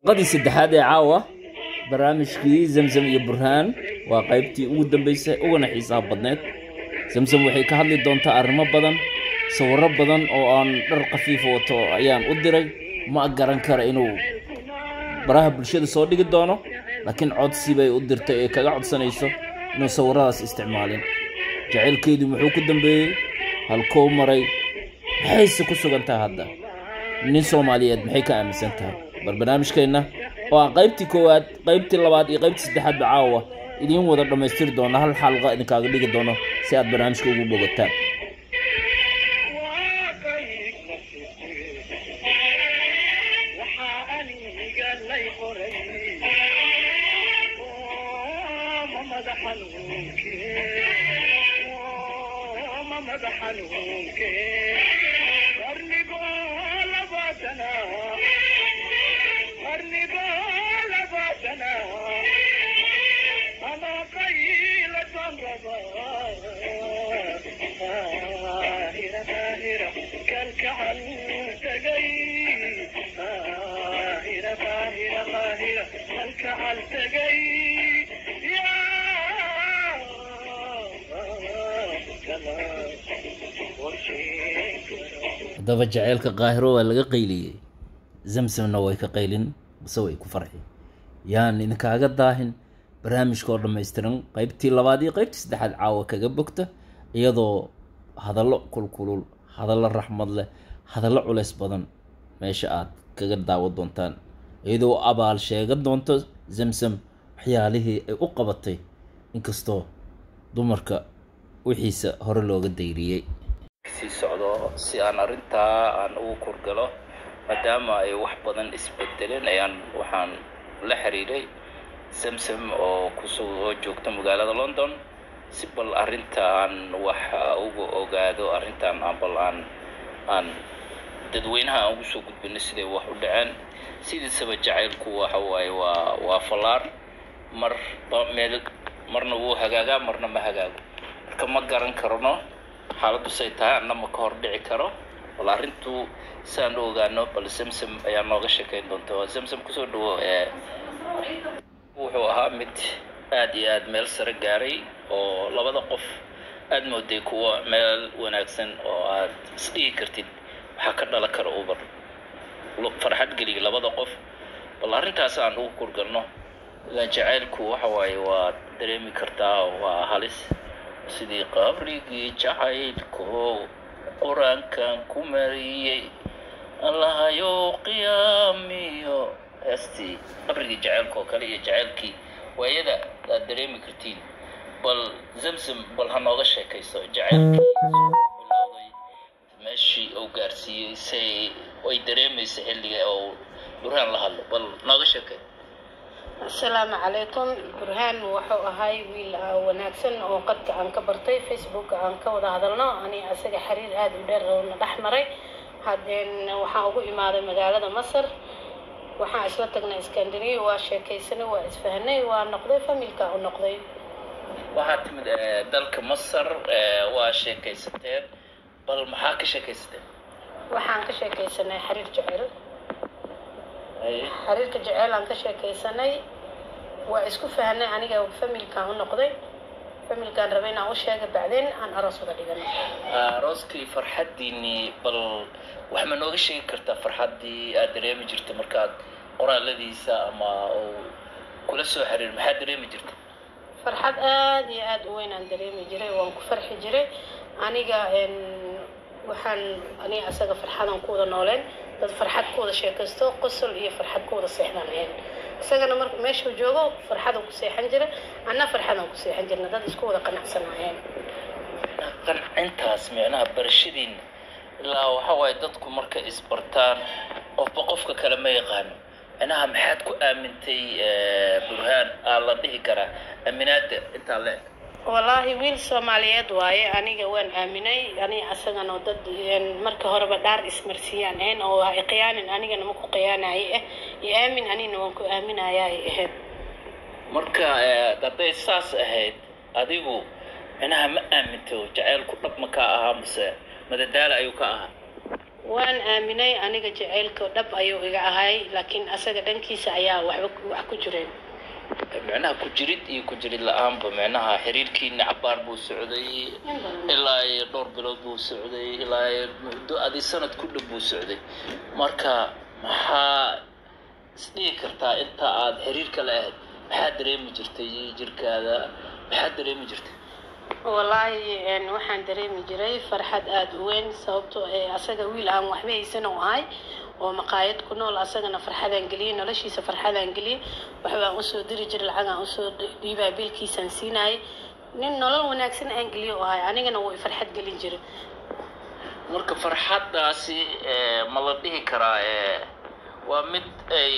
qadii saddexaad ee caawa barnaamijkii zamzam iyo burhaan waa qaybtii ugu dambeysay ugana xiisaha badneed zamzam waxay ka hadli doontaa arrimo badan sawirro badan oo aan dhar khafiifa wato ayaan u diray ma garan kara inuu baraha bulshada soo dhigi doono laakiin codsi bay u dirtay ee kaga codsanayso inuu sawiradaas isticmaalin jacaylkeedii muxuu ku dambeeyey halkou maray maxayse ku sugan tahay hadda nin soomaaliyeed maxay ka aaminsan tahay bal barnaamijkeenna oo aan qaybtii koowaad qaybtii labaad iyo qaybtii saddexaadba caawa idiin wada dhammaystiri doona hal xalqa idinkaaga dhigi doono si aad barnaamijka ugu bogataan haddaba jaceylka qaahiro waa laga qayliyey zamsamna way ka qaylin base way ku farxi yaan idinkaaga daahin barnaamijkaoo dhammaystiran qaybtii labaad iyo qaybtii saddexaad caawa kaga bogta iyadoo hadallo kulkulul hadallo raxmad leh hadallo culeys badan meesha aad kaga daawo doontaan iyadoo abaal sheegan doonto zamsam waxyaalihii ay u qabatay inkastoo dumarka wixiisa hore looga dayriyey sii socdo si aan arrintaa aan ugu kurgalo maadaama ay wax badan isbedeleen ayaan waxaan la xiriiray samsam oo kusoo joogta magaalada london si bal arrinta aan wax uga ogaado arrintan aan bal aan aan dadweynaha aan ugu soo gudbino siday wax u dhaceen sidiisaba jacaylku waxa waaye waa waa fallaar marba meel marna wuu hagaagaa marna ma hagaago marka ma garan karno xaaladdu say tahay anna ma ka hor dhici karo bal arrintu siaan u ogaano bal samsam ayaa nooga sheekayn doonta waa samsam kusoo dhawo ee wuxuu ahaa mid aad iyo aad meel sare gaaray oo labada qof aad mooday kuwa meel wanaagsan oo aad isdhigi kartid waxaa ka dhalan kara ubar farxad geliya labada qof bal arrintaas aan ugu kurgalno ilaan jacaylku waxa waaye waa dareemi kartaa waa halis sidii qabrigii jacaylku qur-aankan ku mariyey allahayo qiyaamiyo heestii qabrigii jacaylka oo kale iyo jacaylkii waayada aad dareemi kartiin bal zamzam bal ha nooga sheekayso jacaylkii bilowday meeshii uu gaarsiiyey say ay dareemaysa xilliga oo burhaan la hadlo bal nooga sheekay asalaamu calaykum burhaan wuxuu ahay wiil wanaagsan oo qadka aan ka bartay facebooka aan ka wada hadalno ani asaga xiriir aada u dheer na dhex maray haddeen waxaan ugu imaaday magaalada masar waxaan isla tagnay iskandariya waa sheekaysanay waa isfahanay waa noqday familka u noqday waxaad timid dalka masar waa sheekaysateen bal maxaa ka sheekaysateen waxaan ka sheekaysanay xiriir jecel xiriirka jeceel aan ka sheekaysanay waa isku fahanay aniga familkaan u noqday familkaan rabay inaan u sheega bacdeen aan aroos uga dhiganay arooskii farxaddiinii bal wax ma nooga sheegi kartaa farxaddii aad dareemi jirta markaad qoraaladiisa ama uu kula soo xiriir maxaad dareemi jirta farxad aada iyo aada u weyn aan dareemi jiray waan ku farxi jiray aniga waxaan aniga asaga farxadaan ku wada nooleen dad farxad ku wada sheekaysto qosol iyo farxad ku wada seexdaan ahayn isagana mar meeshuu joogo farxaduu ku seexan jira anna farxadaan ku seexan jirna dad isku wada qanacsanayeen qancintaas micnaha barashadiina ilaa waxa waaye dadku markay isbartaan qofba qofka kale ma yaqaano micnaha maxaad ku aamintay burhaan aa la dhihi karaa aaminaada intaa le wallaahi wiil soomaaliyeed waaye aniga waan aaminay ani asagana dad marka horeba dhaar ismarsiiyaan ahayn oo ha iqiyaanin anigana ma ku qiyaanaye ah iyo aamin anigana waan ku aaminaya ay ahayd marka hadday saas ahayd adigu micnaha ma aaminto jacaylku dhab ma ka ahaa mase madadaala ayuu ka ahaa waan aaminay aniga jaceylka dhab ayuu iga ahay laakiin asaga dhankiisa ayaa waxba wax ku jireen micnaha ku jirid iyo ku jirid la-aanba micnaha xiriirkiina cabaar buu socday ilaa iyo dhowr bilood buu socday ilaa iyo muddo adi sanad ku dhow buu socday marka maxaa isdhihi kartaa inta aada xiriirka la ahayd maxaa dareemi jirtay jirkaada maxaa dareemi jirtay wallaahi waxaan dareemi jiray farxad aada u weyn sababtoo ee asaga wiil aan waxba haysan u ahay oo maqaayad ku nool asagana farxadaan geliyey noloshiisa farxadaan geliyey waxbaan usoo diri jiray lacagaan usoo dhiibaa biilkiisaan siinayay nin nolol wanaagsan aan geliyo u ahay anigana wuu farxad gelin jiray marka farxaddaasi ma la dhihi karaa waa mid ay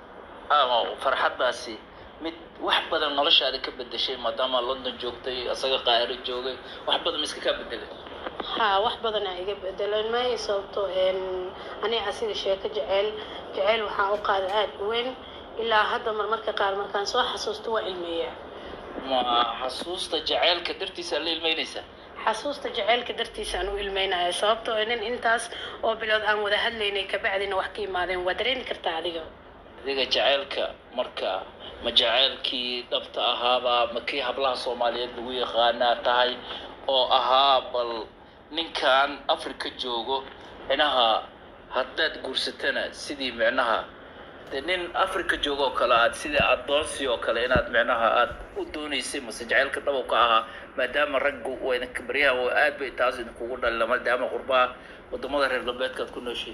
farxaddaasi mid wax badan noloshaada ka bedeshay maadaama london joogtay asaga qaahiro joogay wax badan ma iska kaa bedelay haa wax badanaa iga bedelan maayo sababtoo aniga asiga sheeko jeceyl jeceyl waxaa u qaada aada u weyn ilaa hadda marmarka qaar markaan soo xasuusto waa ilmeeyaa ma xasuusta jaceylka dartiisa la ilmeynaysaa xasuusta jaceylka dartiisaan u ilmeynaya sababtoo nin intaas oo bilood aan wada hadlaynay kabacdina wax ka imaadeen waa dareemi kartaa adiga adiga jaceylka marka ma jaceylkii dhabta ahaabaa ma kii hablaha soomaaliyeed lagu yaqaanaa tahay oo ahaa bal ninkan africa joogo micnaha haddaad guursatana sidii micnaha de nin africa joogo oo kale aad sidii adoonsi oo kale inaad micnaha aad u doonaysay mase jaceylka dhabow ka ahaa maadaama raggu waydinka baryaha oo aad bay taas idinkugu dhalila maadaama qurbaha wadamada reer galbeedka aad ku nooshay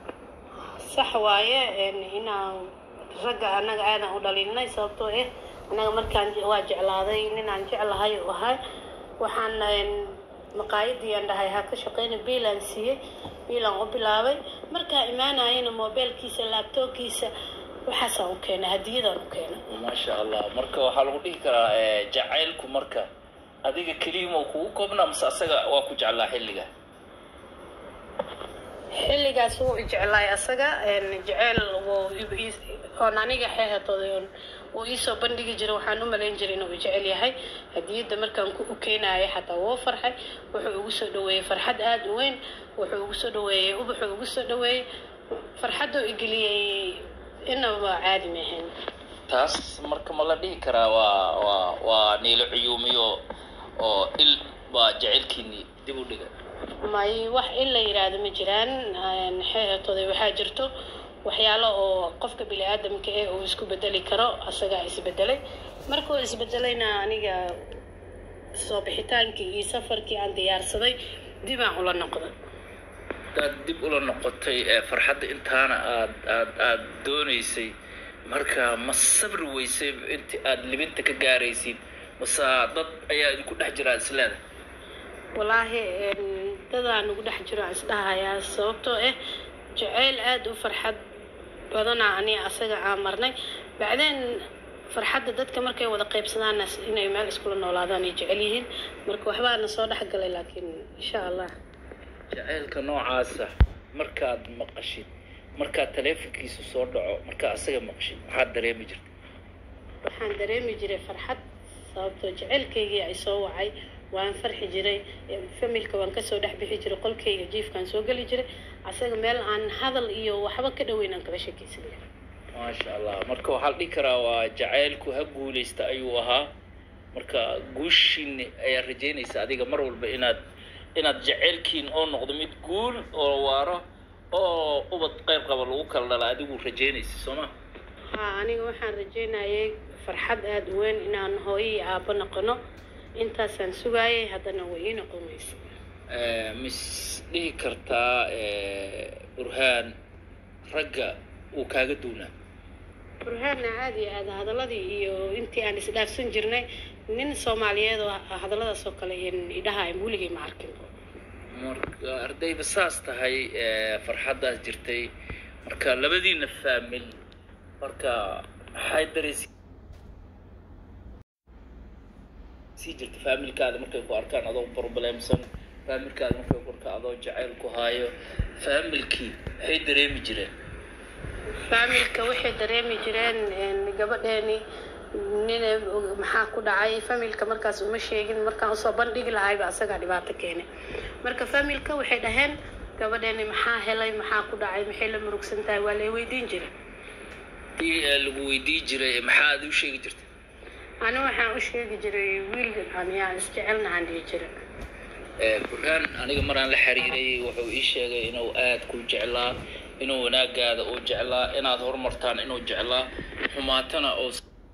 sax waaye inaan ragga annaga aadan u dhalinay sababtoo ah annaga markaan waa jeclaaday ninaan jeclahay u ahay waxaan maqaayadii aan dhahay ha ka shaqeyna biilaan siiyey biilaan u bilaabay markaa imaanayana mobeelkiisa laabtoobkiisa waxaasaan u keenay hadiyadaan u keenay maasha allah marka waxaa lagu dhihi karaa jacaylku marka adiga keliyama kugu koobnaa mase asaga waa ku jeclaa xilliga xilligaas wuu i jeclaay asaga jeceyl oon aniga xeehatooday oon uu iisoo bandhigi jiray waxaan u malayn jiray inuu jecel yahay hadiyadda markaan ku ukeenaya xataa wuu farxay wuxuu ugu soo dhaweeyey farxad aada u weyn wuxuu ugu soo dhaweeyey ubaxuu ugu soo dhaweeyey farxadduu igeliyey inaba caadi maahayn taas marka ma la dhihi karaa waa waa waa niilo cuyuumiyo oo il baa jaceylkiini dib u dhiga may wax in la yidhaahdo ma jiraan xeehatooday waxaa jirto waxyaalo oo qofka bini aadamka eh uu isku bedeli karo asagaa isbedelay markuu isbedelayna aniga soo bixitaankii iyo safarkii aan diyaarsaday dibaan ula noqday hadaad dib ula noqotay farxadda intaana aad aad aad doonaysay marka ma sabri weysay inti aad libinta ka gaaraysid mase dad ayaa idinku dhex jiraa isleeda wallaahi dadaan ugu dhex jiro aan isdhahayaa sababtoo ah jaceyl aada u farxad badanaa aniga asaga aan marnay bacdeen farxadda dadka markay wada qaybsadaanna inay meel iskula noolaadaan ay jecel yihiin marka waxbaana soo dhex galay laakiin insha allah jaceylka noocaasa markaad maqashid markaad taleefonkiisa soo dhaco markaa asaga maqashid maxaad dareemi jirta waxaan dareemi jiray farxad sababtoo jaceylkaygii ay soo wacay waan farxi jiray familka waan kasoo dhex bixi jiray qolkayga jiifkaan soo geli jiray asaga meel aan hadal iyo waxba ka dhoweyn aan kala sheekaysanay maasha allah marka waxaa la dhihi karaa waa jacaylku ha guulaysta ayuu ahaa marka guushiin ayaa rajeynaysa adiga mar walba inaad inaad jaceylkiin oo noqdo mid guul oo waaro oo ubad qayb qaba lagu kala dhala adigu rajeynaysa soo ma haa aniga waxaan rajeynayay farxad aada u weyn inaan hooyo iyo aabbo noqono intaasaan sugaayay haddana way ii noqon weysa mis dhihi kartaa burhaan ragga uu kaaga duunaa burhaanna caadi aada hadaladii iyo intii aan isdhaafsan jirnay nin soomaaliyeed oo hadalladaas oo kale idhaha weligay ma arkin marka ardayba saas tahay farxaddaas jirtay marka labadiina faamil marka maxay dareysi sii jirta faamilkaada markay ku arkaan adoo problemsan faamilkaada markay ku arkaan adoo jacayl ku haayo faamilkii maxay dareemi jireen faamilka waxay dareemi jireen gabadheeni nin maxaa ku dhacay familka markaas uma sheegin markaan usoo bandhigi lahayba asagaa dhibaato keenay marka familka waxay dhaheen gabadheeni maxaa helay maxaa ku dhacay maxay la murugsan tahay waa lay weydiin jiray dii lagu weydii jiray maxaa aad u sheegi jirta ani waxaan u sheegi jiray wiil aniyaa isjecelnahaan dhihi jiray burhaan aniga maraan la xiriiray wuxuu ii sheegay inuu aad ku jeclaa inuu wanaagaada uu jeclaa inaad horumartaan inuu jeclaa xumaatana oo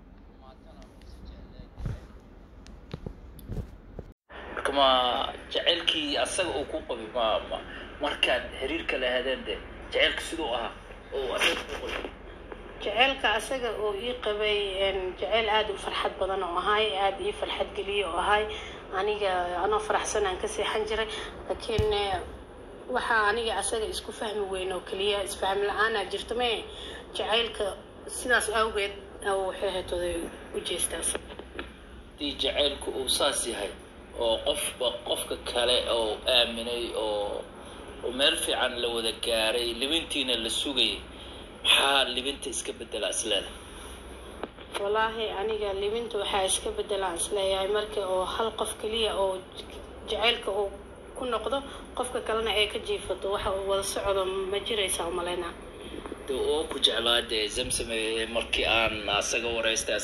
marka ma jaceylkii asaga uu ku qabay ma ma markaad xiriirka lahaadeen de jaceylka siduu ahaa oo asaga ku qabay jaceylka asaga oo ii qabay jaceyl aada u farxad badan oo ahay aada ii farxad geliye oo ahay aniga anoo faraxsan aan ka seexan jiray laakiin waxaa aniga asaga isku fahmi weyn oo keliya isfaham la-aanaa jirta mee jacaylka sidaas awgeed waxay hatooday u jeestaas haddii jaceylku uu saas yahay oo qofba qofka kale oo aaminay oo oo meel fiican la wada gaaray libintiina la sugayay maxaa libinta iska bedela isleeda wallaahi aniga libinta waxaa iska bedelaan isleeyahay marka oo hal qof keliya oo jaceylka uu ku noqdo qofka kalena ay ka jiifato waxa uu wada socdo ma jiraysaa umalaynaa de oo ku jeclaa dee zamsame markii aan asaga wareystay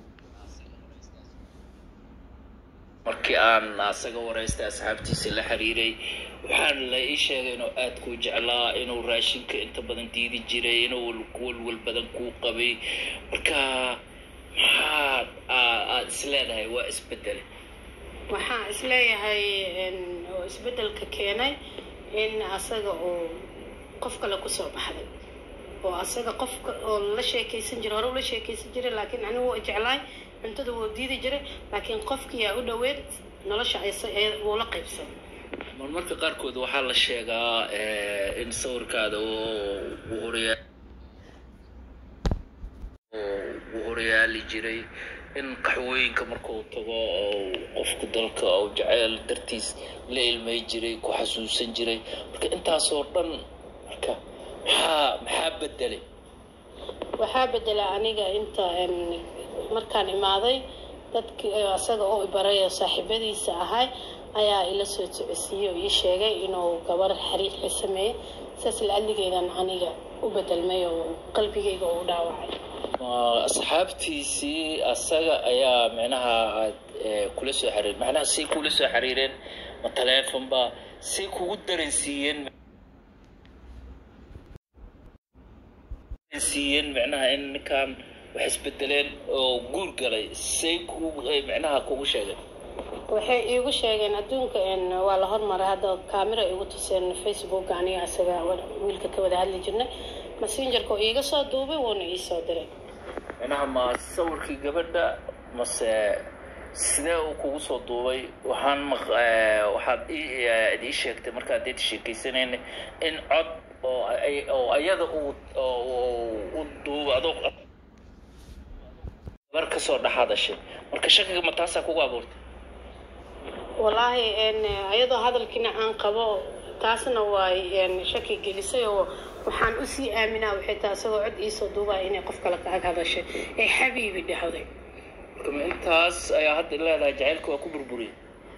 markii aan asaga wareystay asxaabtiisa la xiriiray waxaan la ii sheegay inuu aad kuu jeclaa inuu raashinka inta badan diidi jiray inuu walwal badan kuu qabay marka maxaad aad isleedahay waa isbedele waxaan isleeyahay oo isbedelka keenay in asaga oo qof kale kusoo baxday oo asaga qofka oo la sheekaysan jiray hore ula sheekaysan jiray laakiin anigu waa jeclaay cuntada wuu diidi jiray laakiin qofkiyaa u dhoweed nolosha wuu la qaybsan marmarka qaarkood waxaa la sheegaa in sawirkaada uu horyaa uu horyaali jiray in qaxwooyinka markuu tago oo qofka dalka oo jaceyl dartiis la ilmay jiray ku xasuusan jiray marka intaasoo dhan marka maxaa maxaa bedelay waxaa bedela aniga inta markaan imaaday dadkii asaga oo ibaray oo saaxiibadiisa ahay ayaa ila soo socodsiiyey oo ii sheegay inuu gabar xariir la sameeyey saas la-aligeedan aniga u bedelmay oo qalbigayga uu dhaawacay asxaabtiisii asaga ayaa micnaha aad kula soo xiriir macnaha say kula soo xiriireen ma taleefon ba say kugu dareensiiyeen siiyeen micnaha in ninkan wax isbedeleen oo guur galay say ku micnaha kugu sheegeen waxay iigu sheegeen adduunka waa la hormaray hadda kaamira igu tuseen facebook aniga asaga wiilka ka wada hadli jirnay messengerka oo iiga soo duubay wuuna ii soo diray micnaha ma sawirkii gabadha mase sidee uu kugu soo duubay waxaan waxaad ii sheegtay markaad deed sheekaysaneen in cod oo oo ayada uu u duuba adoo gabar kasoo dhex hadashay marka shakiga ma taasaa kugu abuurtay wallaahi ayadoo hadalkiina aan qabo taasna waay shaki gelisay oo waxaan usii aaminaa waxay tahay isagoo cod iisoo duubaya inay qof kale ka ag hadashay ee xabiibi dhahday marka ma intaas ayaa hadda leedahay jacaylka waa ku burburiyay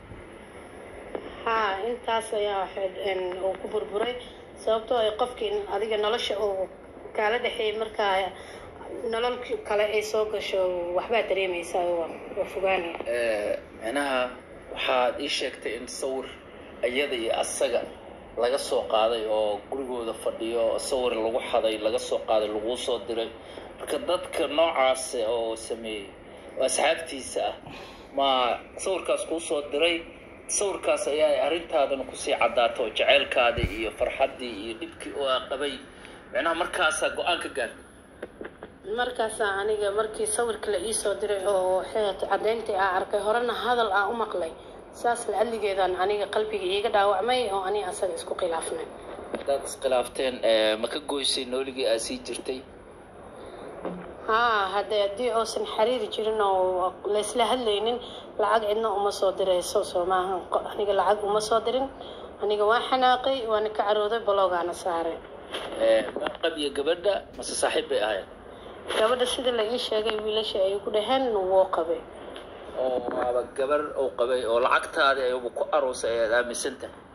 haa intaas ayaa uu ku burburay sababtoo ay qofkii adiga nolosha uu kaala dhexeeyay markaa nolol kale ay soo gasho waxbaa dareemaysaa waa fogaanaya micnaha waxaad ii sheegtay in sawir iyada iyo asaga laga soo qaaday oo gurigooda fadhiyo sawir lagu xaday laga soo qaaday laguu soo diray marka dadka noocaas oo sameeyey oo asxaabtiisa ah ma sawirkaas kuu soo diray sawirkaas ayaa arrintaadana kusii caddaata oo jaceylkaadii iyo farxaddii iyo dhibkii oo aa qabay micnaha markaasaa go-aan ka gaartay markaasaa aniga markii sawirka la iisoo diray oo xeet caddayntii aa arkay horena hadal aan u maqlay saas la-aligeedan aniga qalbiga iiga dhaawacmay oo ani asaga isku khilaafnay haddaad iskhilaafteen ma ka goysay nooligii aad sii jirtay haa haddee haddii uusan xiriiri jirin oo laysla hadlaynin lacag cidna uma soo dirayso soo maaha aniga lacag uma soo dirin aniga waan xanaaqay waana ka carooday baloogaana saaray ma qabiya gabadha mase saaxiib bay ahayd gabadha sida la ii sheegay wiilasha ay ku dhaheen wuu qabay oo waaba gabar uu qabay oo lacagtaadii ayuba ku aroosay ayaad aaminsan tahay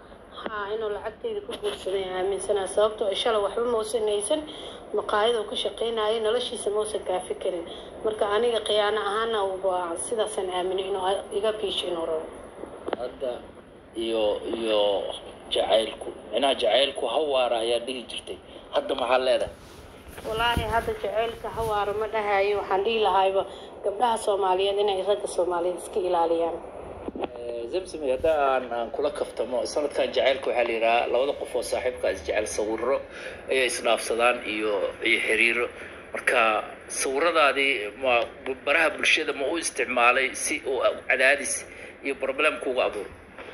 haa inuu lacagteyda ku guursaday aaminsanaa sababtoo ay shalay waxba mausan haysan maqaayad uu ka shaqaynayay noloshiisa mausan kaafi karin marka aniga khiyaano ahaana waa sidaasaan aaminay inuu iga biisho inuu rabo hadda iyo iyo jacaylku micnaha jacaylku hawaara ayaa dhihi jirtay hadda maxaa leedahay walaahi hadda jaceylka hawaaro ma dhahayo waxaan dhihi lahayba gabdhaha soomaaliyeed inay ragga soomaaliyeed iska ilaaliyaan zamsami hadda aan aan kula kaftamo sanadkan jacaylka waxaa la yidhahaa labada qof oo saaxiibka isjecel sawiro ayay isdhaafsadaan iyo iyo xiriiro marka sawiradaadii ma baraha bulshada ma u isticmaalay si uu cadaadis iyo problem kuuga abuuro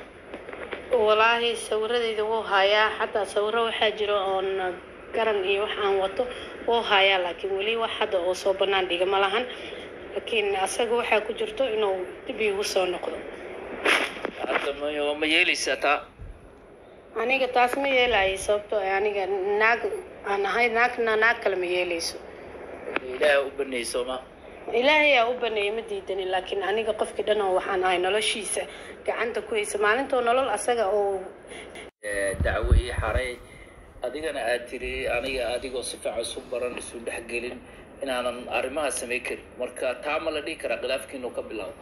walaahi sawiradeyda wuu hayaa xataa sawiro waxaa jira oon garan iyo wax aan wato wuu hayaa laakiin weli wax hadda oo soo banaan dhiga ma lahan laakiin asaga waxaa ku jirto inuu dib iigu soo noqdo hadda ma ma yeelaysaa taa aniga taas ma yeelayo sababtoo ah aniga naag aan ahay naagna naag kale ma yeelayso ilaaha u baneeyey sooma ilaahay aa u baneeyay ma diidanin laakiin aniga qofkii dhan oo waxaan ahay noloshiisa gacanta ku haysa maalintoo nolol asaga oo dacwo ii xaray adigana aad tiri aniga adigoo si fiican isu baran isu dhexgelin inaanan arrimaha samayn karin marka taa ma la dhihi karaa khilaafkiinu ka bilaabo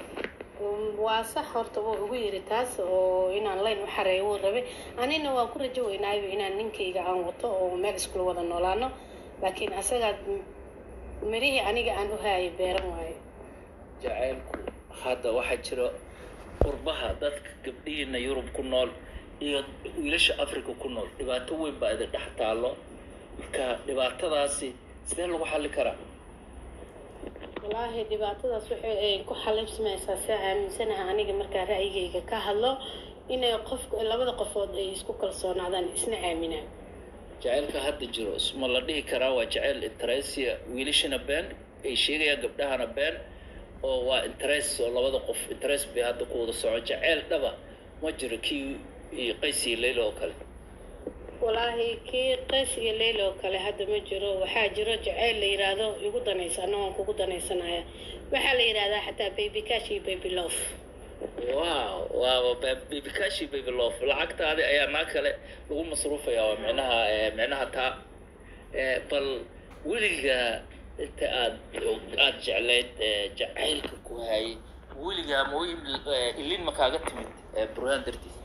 waa sax horta wuu ugu yiri taas oo inaan layn u xareeyo wuu rabay anina waa ku rajo weynaayba inaan ninkayga aan wato oo meel iskula wada noolaano laakiin asagaa mirihii aniga aan u haayay beeran waayo jacaylku hadda waxaa jira qurbaha dadka gabdhihiina yurub ku nool iyo wiilasha africa ku nool dhibaato weyn baa idin dhex taallo marka dhibaatadaasi sidee lagu xalli karaa walaahi dhibaatadaas waxay ay ku xalibsamaysaa si aaminsanaha aniga markaa ra'yigayga ka hadlo inay qof labada qofood ay isku kalsoonaadaan isna aaminaan jacaylka hadda jiro isma la dhihi karaa waa jacayl interesiya wiilashana been ay sheegayaan gabdhahana been oo waa interes oo labada qof interes bay hadda ku wada soco jacayl dhaba ma jiro kii iyo qays iyo leyla oo kale walaahi kii qays iyo leyla oo kale hadda ma jiro waxaa jiro jacayl la yidhaahdo igu danaysa anna waan kugu danaysanaya waxaa la yidhahdaa xataa baby cash iyo baby love wow waaba baby cashi baby love lacagtaadi ayaa naa kale lagu masruufaya waa micnaha micnaha taa bal weligaa inta aad aada jeclayd jacaylka ku hayay weligaa ma ilin ma kaaga timid burhaan dartiis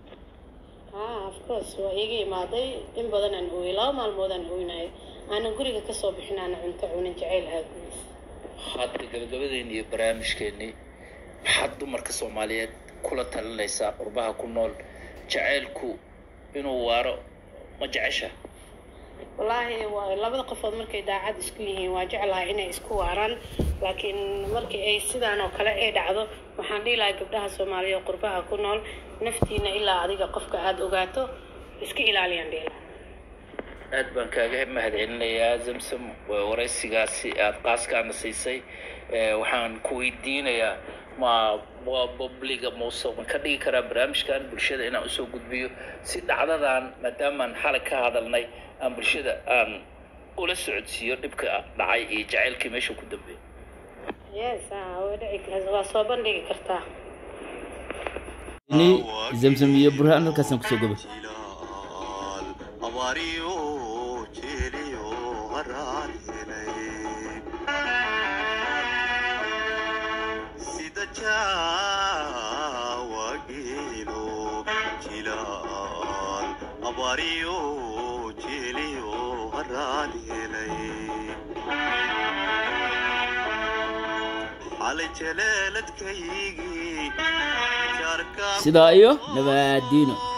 ah of course waa iiga imaaday in badan aan ooyay laba maalmood aan ooynayo aanan guriga kasoo bixin aana cunto cunin jacayl aagudiis hadda gabagabadeeni iyo barnaamijkeennii maxaad dumarka soomaaliyeed kula talinaysaa qurbaha ku nool jacaylku inuu waaro ma jecesha wallaahi waa labada qofood markay daacad isku yihiin waa jeclahay inay isku waaraan laakiin markii ay sidaan oo kale ay dhacdo waxaan dhihi lahay gabdhaha soomaaliya oo qurbaha ku nool naftiina ilaa adiga qofka aada ogaato iska ilaaliyaan dhihi lahay aad baan kaaga mahad celinayaa zamsam waraysigaasi aada qaaskaana siisay waxaan ku weydiinayaa ma waa bobliga mause ma ka dhigi karaa barnaamijkan bulshada inaan usoo gudbiyo si dhacdadan maadaamaan xalay ka hadalnay aan bulshada aan ula socodsiiyo dhibka dhacay iyo jacaylkii meesha ku dambeeya yes waa dhici waa soo bandhigi kartaa ini zamzam iyo burhaan halkaasaan kusoo gabay abaariyo jeeliyo haraar sida jaawageelo jilaal abaariyo jeeliyo haraad helay xalay jaleeladkaygii jaarka sidaa iyo nabaadiino